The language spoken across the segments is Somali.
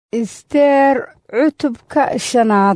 isteer cutubka shanaad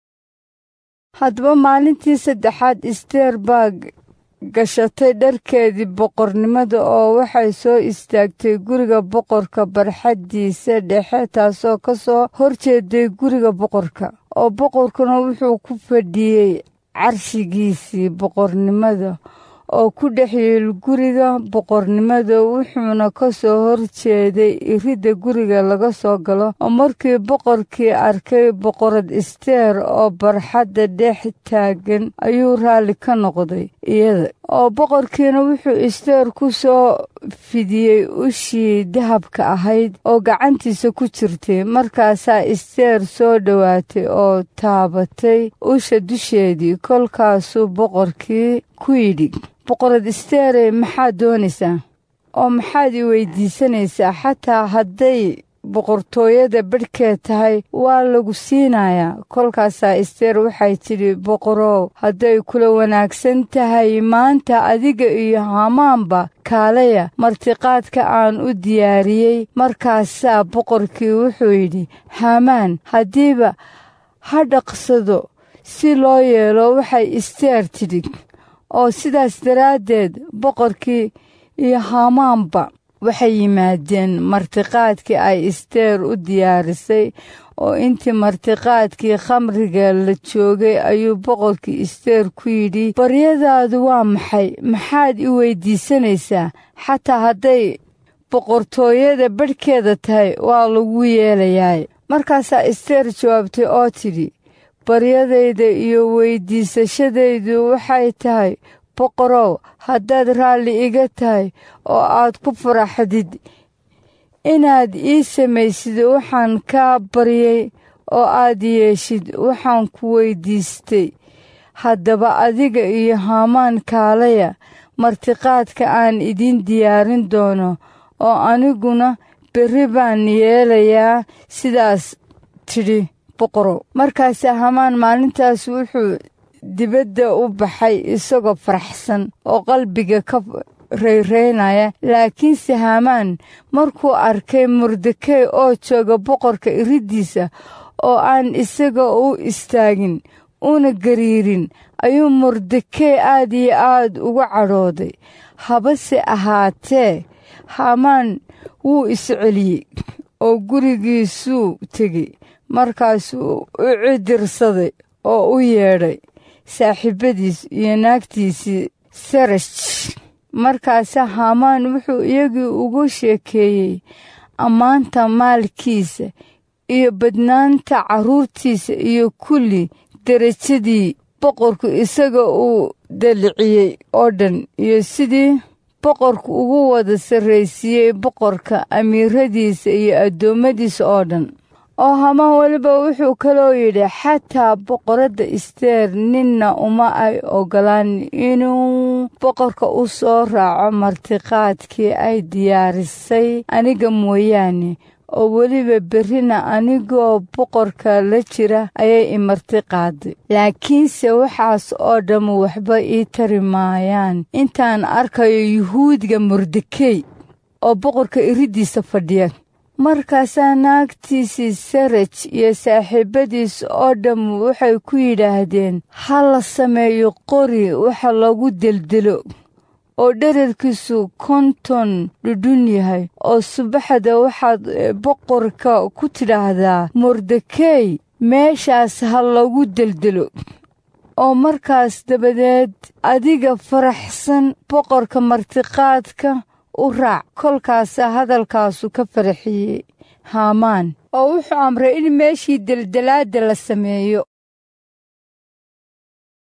haddaba maalintii saddexaad isteer baa gashatay dharkeedii boqornimada oo waxay soo istaagtay guriga boqorka barxaddiisa dhexe taasoo ka soo horjeeday guriga boqorka oo boqorkuna wuxuu ku fadhiyey carshigiisii boqornimada oo ku dhex yiil guriga boqornimada wuxuuna ka soo horjeeday iridda guriga laga soo galo oo markii boqorkii arkay boqorad isteer oo barxadda dhex taagan ayuu raalli ka noqday iyada oo boqorkiina wuxuu isteer ku soo fidiyey ushii dahabka ahayd oo gacantiisa ku jirtay markaasaa isteer soo dhowaatay oo taabatay usha dusheedii kolkaasuu boqorkii ku yidhi boqorad isteere maxaad doonaysaa oo maxaad i weydiisanaysaa xataa hadday boqortooyada badhkeed tahay waa lagu siinayaa kolkaasaa isteer waxay tidhi boqorow hadday kula wanaagsan tahay maanta adiga iyo hamaanba kaalaya martiqaadka aan u diyaariyey markaasaa boqorkii wuxuu yidhi hamaan haddiiba ha dhaqsado si loo yeelo waxay isteer tidhi oo sidaas daraaddeed boqorkii iyo hamaanba waxay yimaadeen martiqaadkii ay isteer u diyaarisay oo intii martiqaadkii khamriga la joogay ayuu boqorkii isteer ku yidhi baryadaadu waa maxay maxaad i weydiisanaysaa xataa hadday boqortooyada badhkeeda tahay waa lagu yeelayaa markaasaa isteer jawaabtay oo tidhi baryadayda iyo weydiisashadaydu waxay tahay boqorow haddaad raalli iga tahay oo aad ku faraxdid inaad ii samaysid waxaan kaa baryay oo aad yeeshid waxaan ku weydiistay haddaba adiga iyo haamaan kaalaya martiqaadka aan idiin diyaarin doono oo aniguna berri baan yeelayaa sidaas tidhi boqorow markaase hamaan maalintaas wuxuu dibadda u baxay isagoo faraxsan oo qalbiga ka rayraynaya laakiinse hamaan markuu arkay mordekey oo jooga boqorka iriddiisa oo aan isaga u istaagin una gariirin ayuu mordekey aad iyo aad uga cadhooday habase ahaatee hamaan wuu isceliyey oo gurigiisuu tegey markaasuu u cidirsaday oo u yeedhay saaxiibadiis iyo naagtiisii sarash markaase hamaan wuxuu iyagii ugu sheekeeyey ammaanta maalkiisa iyo badnaanta carruurtiisa iyo kulli derajadii boqorku isaga uu daliciyey oo dhan iyo sidii boqorku ugu wada sarraysiiyey boqorka amiiradiisa iyo addoommadiisa oo dhan oo hamaan weliba wuxuu kaloo yidhi xataa boqoradda isteer ninna uma ay ogolaan inuu boqorka u soo raaco martiqaadkii ay diyaarisay aniga mooyaane oo weliba berrina anigoo boqorka la jira ayay i martiqaaday laakiinse waxaas oo dhammu waxba ii tari maayaan intaan arkayo yuhuudga mordekey oo boqorka iriddiisa fadhiya markaasaa naagtiisii saraj iyo saaxiibadiis oo dhammu waxay ku yidhaahdeen ha la sameeyo qori waxa lagu deldelo oo dherarkiisu konton dhudhun yahay oo subaxda waxaad boqorka ku tidhaahdaa mordekey meeshaas ha lagu deldelo oo markaas dabadeed adiga faraxsan boqorka martiqaadka u raac kolkaasa hadalkaasu ka faraxiyey haamaan oo wuxuu amray in meeshii deldelaadda la sameeyo